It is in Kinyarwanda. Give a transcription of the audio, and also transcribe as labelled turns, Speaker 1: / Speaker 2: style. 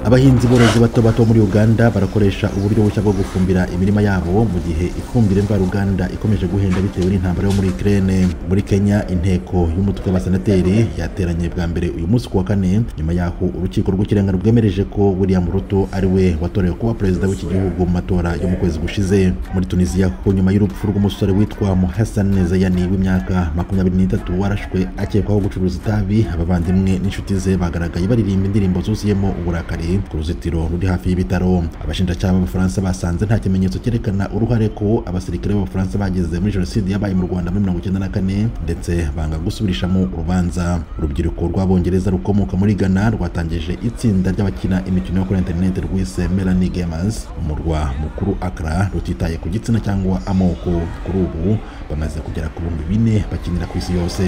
Speaker 1: abahinzi borozi bato bato muri uganda barakoresha uburyo bushya bwo gufumbira imirima yabo mu gihe ifumbire mvaruganda ikomeje guhenda bitewe n'intambara yo muri ukraine muri kenya inteko y'umutwe w'abasenateri yateranye bwa mbere uyu munsi ku wa kane nyuma y'aho urukiko rw'ikirenga rwemereje ko william ruto ari we watorewe kuba perezida w'iki gihugu mu matora yo mu kwezi gushize muri tunisiya kuko nyuma y'urupfu rw'umusore witwa muhassan zayani w'imyaka makumyabiri n'itatu warashwe akekwaho gucuruza itabi abavandimwe n'inshuti ze bagaragaye baririmba indirimbo zuzuyemo uburakari ku ruzitiro ruri hafi y'ibitaro abashinjacyaha b'abafaransa basanze nta kimenyetso cyerekana uruhare ko abasirikare b'abafaransa bagize muri jenoside yabaye mu rwanda muri mirongo icyenda na kane ndetse banga gusubirishamo urubanza urubyiruko rw'abongereza rukomoka muri ghana rwatangije itsinda ry'abakina imikino yo kuri interineti rwise melanie gamers umurwa mukuru akra rutitaye ku gitsina cyangwa amoko kuri ubu bamaze kugera ku bihumbi bine bakinira ku isi yose